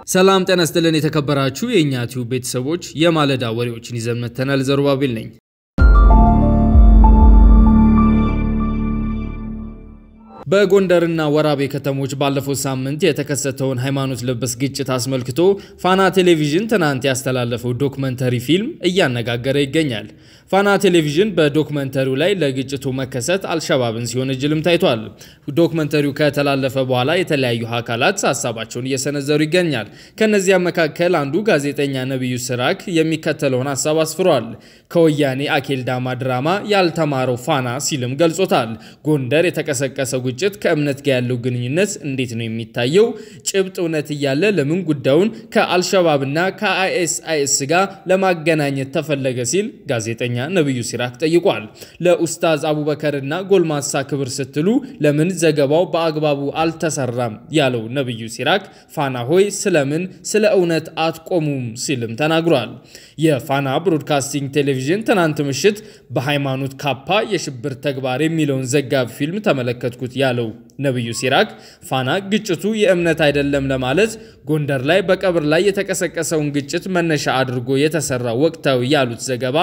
ሰላም ጤና ይስጥልን የተከበራችሁ የእኛ ቲዩብ ቤተሰቦች የማለዳ ወሬዎችን ይዘን መጥተናል። ዘሩባቤል ነኝ። በጎንደርና ወራቤ ከተሞች ባለፈው ሳምንት የተከሰተውን ሃይማኖት ለበስ ግጭት አስመልክቶ ፋና ቴሌቪዥን ትናንት ያስተላለፈው ዶክመንተሪ ፊልም እያነጋገረ ይገኛል። ፋና ቴሌቪዥን በዶክመንተሪው ላይ ለግጭቱ መከሰት አልሸባብን ሲወነጅልም ታይቷል። ዶክመንተሪው ከተላለፈ በኋላ የተለያዩ አካላት ሀሳባቸውን እየሰነዘሩ ይገኛል። ከነዚያም መካከል አንዱ ጋዜጠኛ ነቢዩ ስራክ የሚከተለውን ሀሳብ አስፍሯል። ከወያኔ አኬልዳማ ድራማ ያልተማረው ፋና ሲልም ገልጾታል። ጎንደር የተቀሰቀሰው ግጭት ከእምነት ጋር ያለው ግንኙነት እንዴት ነው የሚታየው? ጭብጥ እውነት እያለ ለምን ጉዳዩን ከአልሸባብና ከአይኤስአይኤስ ጋር ለማገናኘት ተፈለገ? ሲል ጋዜጠኛ ነብዩ ሲራክ ጠይቋል። ለኡስታዝ አቡበከርና ጎልማሳ ክብር ስትሉ ለምን ዘገባው በአግባቡ አልተሰራም? ያለው ነብዩ ሲራክ ፋና ሆይ ስለምን ስለ እውነት አትቆሙም? ሲልም ተናግሯል። የፋና ብሮድካስቲንግ ቴሌቪዥን ትናንት ምሽት በሃይማኖት ካፓ የሽብር ተግባር የሚለውን ዘጋቢ ፊልም ተመለከትኩት ያለው ነብዩ ሲራክ ፋና ግጭቱ የእምነት አይደለም ለማለት ጎንደር ላይ በቀብር ላይ የተቀሰቀሰውን ግጭት መነሻ አድርጎ የተሰራ ወቅታዊ ያሉት ዘገባ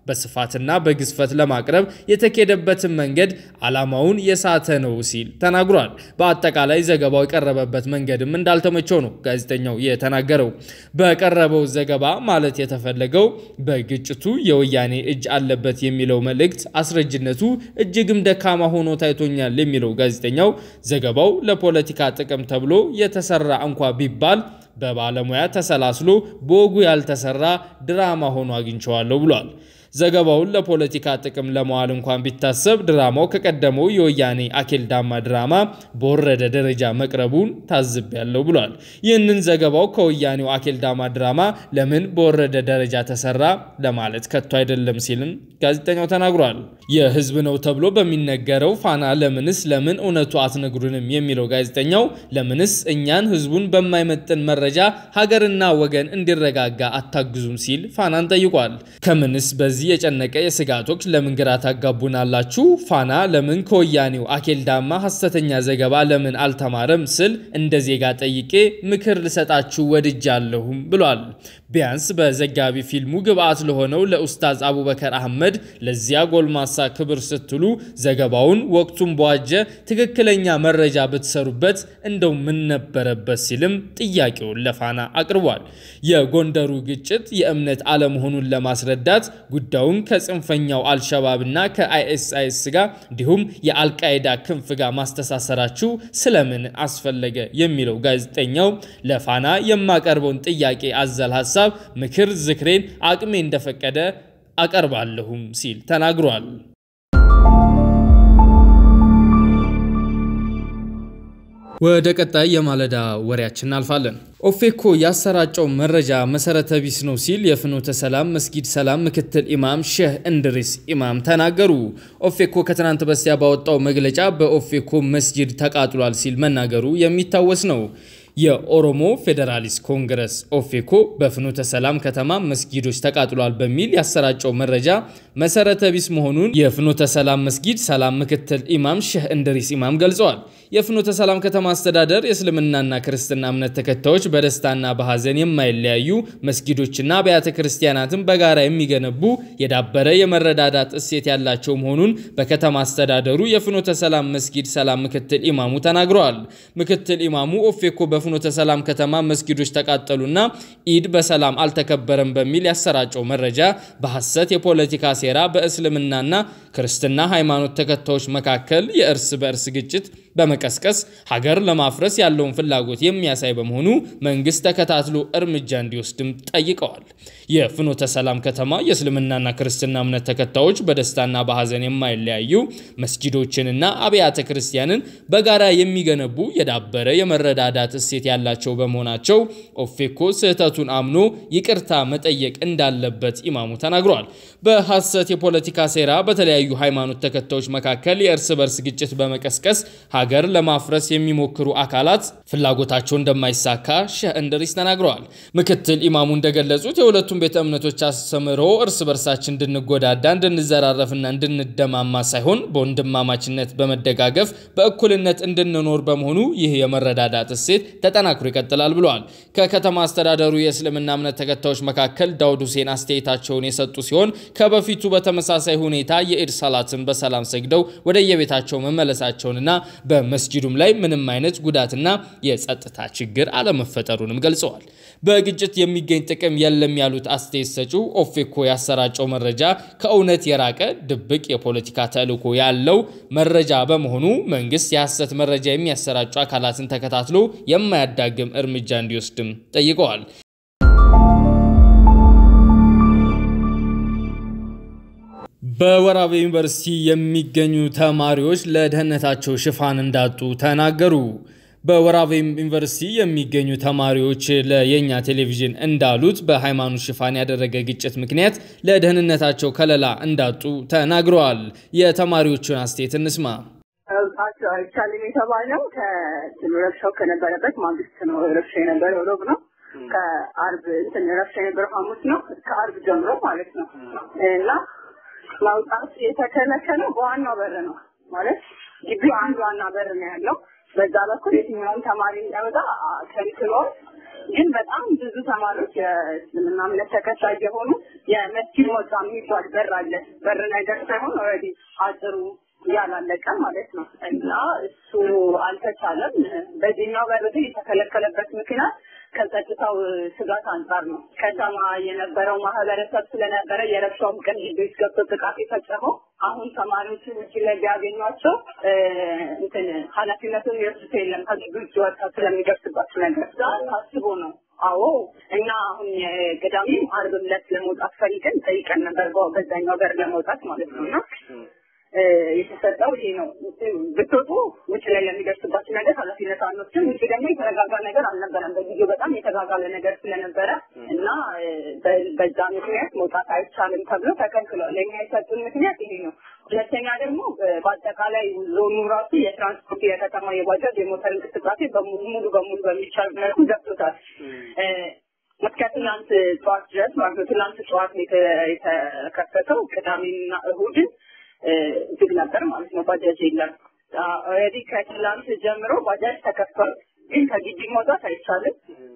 በስፋትና በግዝፈት ለማቅረብ የተኬደበትን መንገድ ዓላማውን የሳተ ነው ሲል ተናግሯል። በአጠቃላይ ዘገባው የቀረበበት መንገድም እንዳልተመቸው ነው ጋዜጠኛው የተናገረው። በቀረበው ዘገባ ማለት የተፈለገው በግጭቱ የወያኔ እጅ አለበት የሚለው መልእክት አስረጅነቱ እጅግም ደካማ ሆኖ ታይቶኛል የሚለው ጋዜጠኛው ዘገባው ለፖለቲካ ጥቅም ተብሎ የተሰራ እንኳ ቢባል በባለሙያ ተሰላስሎ በወጉ ያልተሰራ ድራማ ሆኖ አግኝቸዋለሁ ብሏል። ዘገባውን ለፖለቲካ ጥቅም ለመዋል እንኳን ቢታሰብ ድራማው ከቀደመው የወያኔ አኬልዳማ ድራማ በወረደ ደረጃ መቅረቡን ታዝቤያለሁ ብሏል። ይህንን ዘገባው ከወያኔው አኬልዳማ ድራማ ለምን በወረደ ደረጃ ተሰራ ለማለት ከቶ አይደለም ሲልም ጋዜጠኛው ተናግሯል። የህዝብ ነው ተብሎ በሚነገረው ፋና ለምንስ ለምን እውነቱ አትነግሩንም የሚለው ጋዜጠኛው ለምንስ እኛን ህዝቡን በማይመጥን መረጃ ሀገርና ወገን እንዲረጋጋ አታግዙም ሲል ፋናን ጠይቋል። ከምንስ በዚህ የጨነቀ የስጋቶች ለምን ግራ ታጋቡናላችሁ? ፋና ለምን ከወያኔው አኬልዳማ ሐሰተኛ ዘገባ ለምን አልተማረም ስል እንደ ዜጋ ጠይቄ ምክር ልሰጣችሁ ወድጃለሁም ብሏል። ቢያንስ በዘጋቢ ፊልሙ ግብአት ለሆነው ለኡስታዝ አቡበከር አህመድ ለዚያ ጎልማሳ ክብር ስትሉ ዘገባውን ወቅቱን በዋጀ ትክክለኛ መረጃ ብትሰሩበት እንደው ምን ነበረበት ሲልም ጥያቄውን ለፋና አቅርቧል። የጎንደሩ ግጭት የእምነት አለመሆኑን ለማስረዳት ጉዳዩን ከጽንፈኛው አልሸባብና ከአይኤስአይኤስ ጋር እንዲሁም የአልቃይዳ ክንፍ ጋር ማስተሳሰራችሁ ስለምን አስፈለገ የሚለው ጋዜጠኛው ለፋና የማቀርበውን ጥያቄ አዘል ሀሳብ ምክር ዝክሬን አቅሜ እንደፈቀደ አቀርባለሁም ሲል ተናግሯል። ወደ ቀጣይ የማለዳ ወሬያችን እናልፋለን። ኦፌኮ ያሰራጨው መረጃ መሰረተ ቢስ ነው ሲል የፍኖተ ሰላም መስጊድ ሰላም ምክትል ኢማም ሼህ እንድሪስ ኢማም ተናገሩ። ኦፌኮ ከትናንት በስቲያ ባወጣው መግለጫ በኦፌኮ መስጂድ ተቃጥሏል ሲል መናገሩ የሚታወስ ነው። የኦሮሞ ፌዴራሊስት ኮንግረስ ኦፌኮ በፍኖተ ሰላም ከተማ መስጊዶች ተቃጥሏል በሚል ያሰራጨው መረጃ መሰረተ ቢስ መሆኑን የፍኖተ ሰላም መስጊድ ሰላም ምክትል ኢማም ሼህ እንድሪስ ኢማም ገልጸዋል። የፍኖተ ሰላም ከተማ አስተዳደር የእስልምናና ክርስትና እምነት ተከታዮች በደስታና በሐዘን የማይለያዩ መስጊዶችና አብያተ ክርስቲያናትን በጋራ የሚገነቡ የዳበረ የመረዳዳት እሴት ያላቸው መሆኑን በከተማ አስተዳደሩ የፍኖተ ሰላም መስጊድ ሰላም ምክትል ኢማሙ ተናግረዋል። ምክትል ኢማሙ ኦፌኮ በፍኖተ ሰላም ከተማ መስጊዶች ተቃጠሉና ኢድ በሰላም አልተከበረም በሚል ያሰራጨው መረጃ በሐሰት የፖለቲካ ሴራ በእስልምናና ክርስትና ሃይማኖት ተከታዮች መካከል የእርስ በእርስ ግጭት በመቀስቀስ ሀገር ለማፍረስ ያለውን ፍላጎት የሚያሳይ በመሆኑ መንግስት ተከታትሎ እርምጃ እንዲወስድም ጠይቀዋል። የፍኖተ ሰላም ከተማ የእስልምናና ክርስትና እምነት ተከታዮች በደስታና በሐዘን የማይለያዩ መስጊዶችንና አብያተ ክርስቲያንን በጋራ የሚገነቡ የዳበረ የመረዳዳት እሴት ያላቸው በመሆናቸው ኦፌኮ ስህተቱን አምኖ ይቅርታ መጠየቅ እንዳለበት ኢማሙ ተናግረዋል። በሐሰት የፖለቲካ ሴራ በተለያዩ ሃይማኖት ተከታዮች መካከል የእርስ በርስ ግጭት በመቀስቀስ ሀገር ለማፍረስ የሚሞክሩ አካላት ፍላጎታቸው እንደማይሳካ ሼህ እንድሪስ ተናግረዋል። ምክትል ኢማሙ እንደገለጹት የሁለቱም ቤተ እምነቶች አስተምህሮ እርስ በርሳችን እንድንጎዳዳ፣ እንድንዘራረፍና እንድንደማማ ሳይሆን በወንድማማችነት በመደጋገፍ በእኩልነት እንድንኖር በመሆኑ ይህ የመረዳዳት እሴት ተጠናክሮ ይቀጥላል ብለዋል። ከከተማ አስተዳደሩ የእስልምና እምነት ተከታዮች መካከል ዳውድ ሁሴን አስተያየታቸውን የሰጡ ሲሆን ከበፊቱ በተመሳሳይ ሁኔታ የኢድ ሰላትን በሰላም ሰግደው ወደ የቤታቸው መመለሳቸውንና በመስጂዱም ላይ ምንም አይነት ጉዳትና የጸጥታ ችግር አለመፈጠሩንም ገልጸዋል። በግጭት የሚገኝ ጥቅም የለም ያሉት አስተያየት ሰጪው ኦፌኮ ያሰራጨው መረጃ ከእውነት የራቀ ድብቅ የፖለቲካ ተልዕኮ ያለው መረጃ በመሆኑ መንግስት የሐሰት መረጃ የሚያሰራጩ አካላትን ተከታትሎ የማያዳግም እርምጃ እንዲወስድም ጠይቀዋል። በወራቤ ዩኒቨርሲቲ የሚገኙ ተማሪዎች ለደህንነታቸው ሽፋን እንዳጡ ተናገሩ። በወራቤ ዩኒቨርሲቲ የሚገኙ ተማሪዎች ለየኛ ቴሌቪዥን እንዳሉት በሃይማኖት ሽፋን ያደረገ ግጭት ምክንያት ለደህንነታቸው ከለላ እንዳጡ ተናግረዋል። የተማሪዎቹን አስተያየት እንስማ። አይቻልም የተባለው ረብሻው ከነበረበት ማግስት ነው። ረብሻ የነበረው ሮብ ነው። ከአርብ እንትን ረብሻ የነበረው ሐሙስ ነው። ከአርብ ጀምሮ ማለት ነው እና ማውጣት የተከለከለው በዋናው በር ነው ማለት ግቢው አንድ ዋና በር ነው ያለው። በዛ በኩል የትኛውን ተማሪ እንዳይወጣ ከልክሏል። ግን በጣም ብዙ ተማሪዎች የእስልምና እምነት ተከታይ የሆኑ የመስጊድ መውጫ የሚባል በር አለ። በር ነገር ሳይሆን ኦልሬዲ አጥሩ ያላለቀ ማለት ነው እና እሱ አልተቻለም። በዚህኛው በር ግን የተከለከለበት ምክንያት ከጸጥታው ስጋት አንጻር ነው። ከተማ የነበረው ማህበረሰብ ስለነበረ የረብሻውም ቀን ግቢ ውስጥ ገብቶ ጥቃት የፈጸመው አሁን ተማሪዎችን ውጭ ላይ ቢያገኟቸው እንትን ኃላፊነቱን ይወስዱት የለም ከግቢ ውጭ ወጣ ስለሚደርስባቸው ነገር ታስቦ ነው። አዎ እና አሁን ቅዳሜም ዓርብም ዕለት ለመውጣት ፈልገን ጠይቀን ነበር፣ በዛኛው በር ለመውጣት ማለት ነው እና የተሰጠው ይሄ ነው። ብትወጡ ውጭ ላይ ለሚደርስባቸው ነገር ኃላፊነት አንወስድም። ውጭ ደግሞ የተረጋጋ ነገር አልነበረም። በጊዜው በጣም የተጋጋለ ነገር ስለነበረ እና በዛ ምክንያት መውጣት አይቻልም ተብሎ ተከልክሏል። ለእኛ የሰጡን ምክንያት ይሄ ነው። ሁለተኛ ደግሞ በአጠቃላይ ዞኑ ራሱ የትራንስፖርት የከተማ የባጃጅ የሞተር እንቅስቃሴ ሙሉ በሙሉ በሚቻል መልኩ ዘግቶታል። እስከ ትናንት ጠዋት ድረስ ማለት ነው። ትናንት ጠዋት የተከፈተው ቅዳሜና እሁድን ዝግ ነበር ማለት ነው። ባጃጅ የለም። ኦልሬዲ ከትላንት ጀምሮ ባጃጅ ተከፍቷል፣ ግን ከግቢ መውጣት አይቻልም።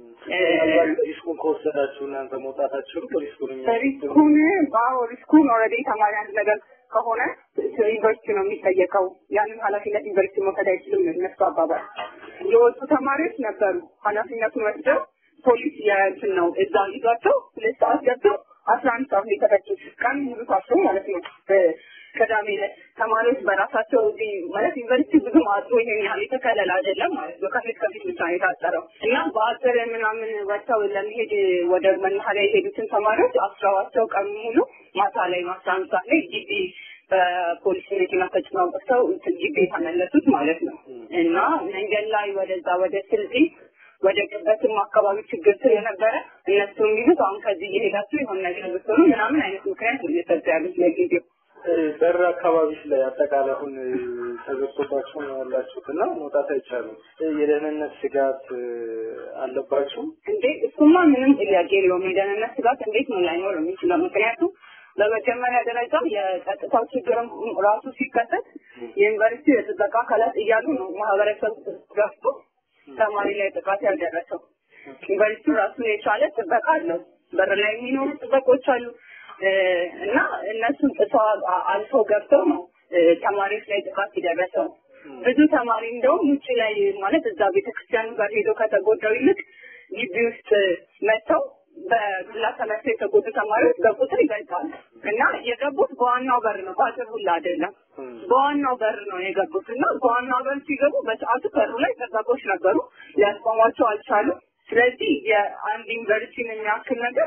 ሪስኩን ከወሰዳችሁ እናንተ መውጣታችሁ ሪስኩን ሪስኩን አዎ ሪስኩን ኦልሬዲ ተማሪ አንድ ነገር ከሆነ ዩኒቨርሲቲ ነው የሚጠየቀው። ያንን ኃላፊነት ዩኒቨርሲቲ መውሰድ አይችልም ነው እነሱ አባባል። የወጡ ተማሪዎች ነበሩ ኃላፊነቱን ወስደው ፖሊስ የእንትን ነው እዛ ይዟቸው ሁለት ሰዓት ገብተው አስራ አንድ ሰዓት ነው የተፈቱት። ቀን ሙሉ ታስሮ ማለት ነው። ቅዳሜ ዕለት ተማሪዎች በራሳቸው እዚህ ማለት ዩኒቨርሲቲ ብዙም አጥሮ ይሄን ያህል የተከለለ አይደለም ማለት ነው። ከፊት ከፊት ብቻ ነው የታጠረው እና በአጥር ምናምን ወጥተው ለመሄድ ወደ መናኸሪያ የሄዱትን ተማሪዎች አስረዋቸው ቀን ሙሉ ማታ ላይ አስራ አንድ ሰዓት ላይ ግቢ በፖሊስ መኪና ተጭነው ወጥተው ግቢ የተመለሱት ማለት ነው እና መንገድ ላይ ወደዛ ወደ ስልጤ ወደ ቅበትም አካባቢ ችግር ስለነበረ እነሱ የሚሉት አሁን ከዚህ እየሄዳችሁ የሆነ ነገር ብትሆኑ ምናምን አይነት ምክንያት ነው እየሰጡ ያሉት ለጊዜው። በር አካባቢዎች ላይ አጠቃላይ አሁን ተዘግቶባችሁ ነው ያላችሁት እና መውጣት አይቻልም። የደህንነት ስጋት አለባችሁ እንዴ? እሱማ ምንም ጥያቄ የለውም። የደህንነት ስጋት እንዴት ነው ላይኖር የሚችለው? ምክንያቱም በመጀመሪያ ደረጃ የጸጥታው ችግርም ራሱ ሲከሰት የዩኒቨርሲቲ የጥበቃ አካላት እያሉ ነው ማህበረሰብ ገፍቶ ተማሪ ላይ ጥቃት ያልደረሰው። ዩኒቨርሲቲው ራሱን የቻለ ጥበቃ አለው። በር ላይ የሚኖሩ ጥበቆች አሉ እና እነሱን ጥሰው አልፈው ገብተው ነው ተማሪዎች ላይ ጥቃት የደረሰው። ብዙ ተማሪ እንደውም ውጭ ላይ ማለት እዛ ቤተክርስቲያኑ ጋር ሄዶ ከተጎዳው ይልቅ ግቢ ውስጥ መጥተው በዱላ ተመተው የተጎዱ ተማሪዎች በቁጥር ይበልጣሉ እና የገቡት በዋናው በር ነው፣ በአጥር ሁላ አይደለም። በዋናው በር ነው የገቡት እና በዋናው በር ሲገቡ በሰዓቱ በሩ ላይ ጠባቆች ነበሩ፣ ሊያስቆሟቸው አልቻሉም። ስለዚህ የአንድ ዩኒቨርሲቲን የሚያክል ነገር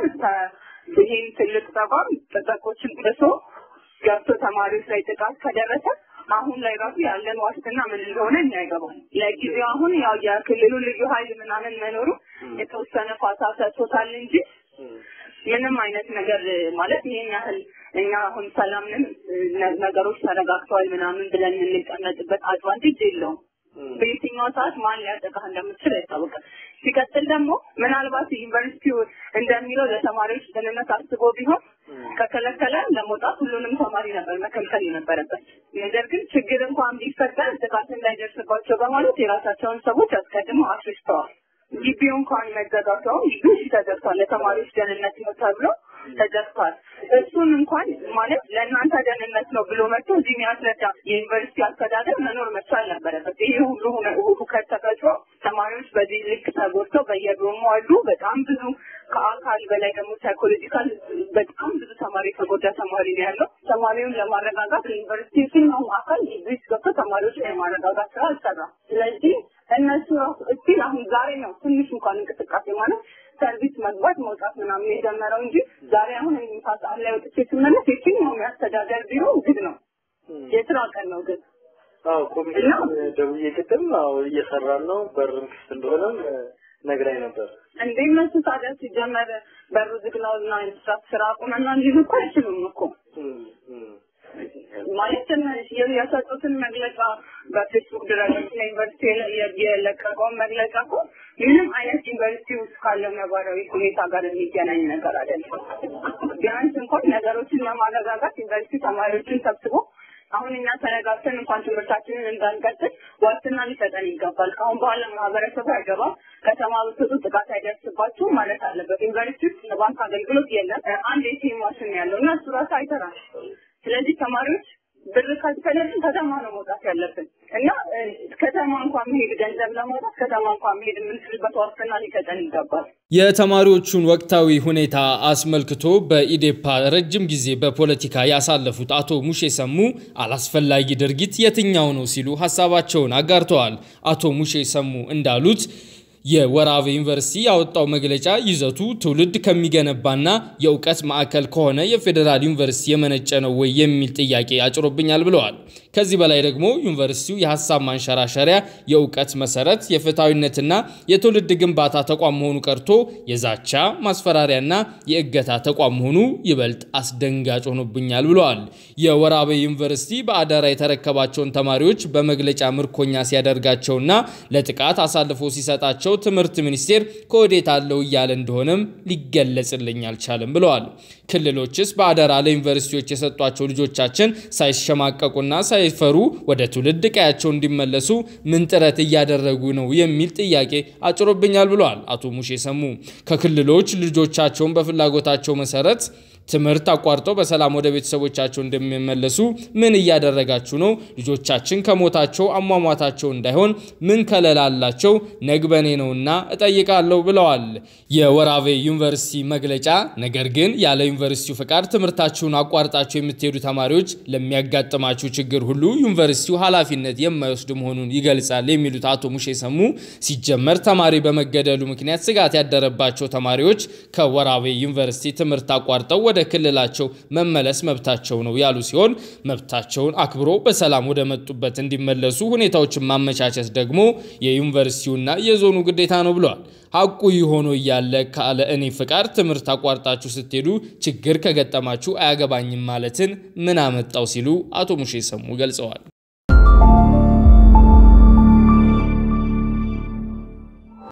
ይህን ትልቅ ተቋም ጥበቆችን ጥሶ ገብቶ ተማሪዎች ላይ ጥቃት ከደረሰ አሁን ላይ ራሱ ያለን ዋስትና ምን እንደሆነ እኛ ይገባል። ለጊዜው አሁን ያው የክልሉ ልዩ ኃይል ምናምን መኖሩ የተወሰነ ፋታ ሰጥቶታል እንጂ ምንም አይነት ነገር ማለት ይሄን ያህል እኛ አሁን ሰላምንም ነገሮች ተረጋግተዋል ምናምን ብለን የምንቀመጥበት አድቫንቴጅ የለውም። ሰዓት ማን ሊያጠቃህ እንደምትችል አይታወቅም። ሲቀጥል ደግሞ ምናልባት ዩኒቨርሲቲው እንደሚለው ለተማሪዎች ደህንነት አስቦ ቢሆን ከከለከለ ለመውጣት ሁሉንም ተማሪ ነበር መከልከል የነበረበት። ነገር ግን ችግር እንኳን ቢፈጠር ጥቃት እንዳይደርስባቸው በማለት የራሳቸውን ሰዎች አስቀድመው አስርስተዋል። ግቢው እንኳን መዘጋቱ አሁን ግቢው ተዘግቷል። ለተማሪዎች ደህንነት ነው ተብሎ ተዘግቷል። እሱን እንኳን ማለት ለእናንተ ደህንነት ነው ብሎ መጥቶ እዚህ የሚያስረዳ የዩኒቨርሲቲ አስተዳደር መኖር መቻል ነበረበት። ይሄ ሁሉ ሁከት ተፈጥሮ ተማሪዎች በዚህ ልክ ተጎድተው በየዶሙ አሉ። በጣም ብዙ ከአካል በላይ ደግሞ ሳይኮሎጂካል በጣም ብዙ ተማሪ የተጎዳ ተማሪ ነው ያለው። ተማሪውን ለማረጋጋት ዩኒቨርሲቲ የትኛውም አካል ግቢ ውስጥ ገብቶ ተማሪዎች የማረጋጋት ስራ አልሰራም። ስለዚህ እነሱ ራሱ እስቲል አሁን ዛሬ ነው ትንሽ እንኳን እንቅስቃሴ ማለት ሰርቪስ መግባት መውጣት ምናምን የጀመረው እንጂ ዛሬ አሁን ምሳ ሰዓት ላይ ወጥቼ ስመለስ የትኛውም የአስተዳደር ቢሮ ዝግ ነው። የስራ ቀን ነው ግን አዎ ኮሚሽን ደውዬ ቅድም አዎ እየሰራን ነው በርም ክፍት እንደሆነም ነግራኝ ነበር። እንዴ እነሱ ታዲያ ሲጀመር በሩ ዝግ ነው እና ስራ ስራ አቁመና እንዲሉ እኮ አይችሉም እኮ ማለት የሰጡትን መግለጫ በፌስቡክ ድረገጽ ለዩኒቨርሲቲ የለቀቀውን መግለጫ እኮ ምንም አይነት ዩኒቨርሲቲ ውስጥ ካለው ነባራዊ ሁኔታ ጋር የሚገናኝ ነገር አይደለም። ቢያንስ እንኳን ነገሮችን ለማረጋጋት ዩኒቨርሲቲ ተማሪዎችን ሰብስቦ አሁን እኛ ተረጋግተን እንኳን ትምህርታችንን እንዳንቀጥል ዋስትና ሊሰጠን ይገባል። ከአሁን በኋላ ማህበረሰቡ አይገባም፣ ከተማ ብትወጡ ጥቃት አይደርስባችሁም ማለት አለበት። ዩኒቨርሲቲ ውስጥ የባንክ አገልግሎት የለም። አንድ ኤቲኤም ማሽን ያለው እና እሱ ራሱ አይሰራም። ስለዚህ ተማሪዎች ብር ካልፈለግን ከተማ ነው መውጣት ያለብን እና ከተማ እንኳን መሄድ ገንዘብ ለማውጣት ከተማ እንኳን መሄድ የምንችልበት ዋስትና ሊሰጠን ይገባል። የተማሪዎቹን ወቅታዊ ሁኔታ አስመልክቶ በኢዴፓ ረጅም ጊዜ በፖለቲካ ያሳለፉት አቶ ሙሼ ሰሙ አላስፈላጊ ድርጊት የትኛው ነው ሲሉ ሀሳባቸውን አጋርተዋል። አቶ ሙሼ ሰሙ እንዳሉት የወራቤ ዩኒቨርሲቲ ያወጣው መግለጫ ይዘቱ ትውልድ ከሚገነባና የእውቀት ማዕከል ከሆነ የፌዴራል ዩኒቨርሲቲ የመነጨ ነው ወይ የሚል ጥያቄ አጭሮብኛል ብለዋል። ከዚህ በላይ ደግሞ ዩኒቨርሲቲው የሀሳብ ማንሸራሸሪያ፣ የእውቀት መሰረት፣ የፍትሐዊነትና የትውልድ ግንባታ ተቋም መሆኑ ቀርቶ የዛቻ ማስፈራሪያና የእገታ ተቋም መሆኑ ይበልጥ አስደንጋጭ ሆኖብኛል ብለዋል። የወራቤ ዩኒቨርሲቲ በአዳራ የተረከባቸውን ተማሪዎች በመግለጫ ምርኮኛ ሲያደርጋቸውና ለጥቃት አሳልፎ ሲሰጣቸው ትምህርት ሚኒስቴር ከወዴት አለው እያለ እንደሆነም ሊገለጽልኝ አልቻለም ብለዋል። ክልሎችስ በአደራ ለዩኒቨርሲቲዎች የሰጧቸው ልጆቻችን ሳይሸማቀቁና ሳይፈሩ ወደ ትውልድ ቀያቸው እንዲመለሱ ምን ጥረት እያደረጉ ነው የሚል ጥያቄ አጭሮብኛል ብለዋል አቶ ሙሼ ሰሙ። ከክልሎች ልጆቻቸውን በፍላጎታቸው መሰረት ትምህርት አቋርጠው በሰላም ወደ ቤተሰቦቻቸው እንደሚመለሱ ምን እያደረጋችሁ ነው? ልጆቻችን ከሞታቸው አሟሟታቸው እንዳይሆን ምን ከለላላቸው ነግበኔ ነውና እጠይቃለሁ ብለዋል። የወራቤ ዩኒቨርሲቲ መግለጫ ነገር ግን ያለ ዩኒቨርሲቲው ፈቃድ ትምህርታችሁን አቋርጣችሁ የምትሄዱ ተማሪዎች ለሚያጋጥማችሁ ችግር ሁሉ ዩኒቨርሲቲው ኃላፊነት የማይወስድ መሆኑን ይገልጻል የሚሉት አቶ ሙሼ ሰሙ ሲጀመር ተማሪ በመገደሉ ምክንያት ስጋት ያደረባቸው ተማሪዎች ከወራቤ ዩኒቨርሲቲ ትምህርት አቋርጠው ወደ ክልላቸው መመለስ መብታቸው ነው ያሉ ሲሆን መብታቸውን አክብሮ በሰላም ወደ መጡበት እንዲመለሱ ሁኔታዎችን ማመቻቸት ደግሞ የዩኒቨርሲቲውና የዞኑ ግዴታ ነው ብለዋል። ሐቁ ሆኖ እያለ ካለ እኔ ፍቃድ ትምህርት አቋርጣችሁ ስትሄዱ ችግር ከገጠማችሁ አያገባኝም ማለትን ምን አመጣው ሲሉ አቶ ሙሼ ሰሙ ገልጸዋል።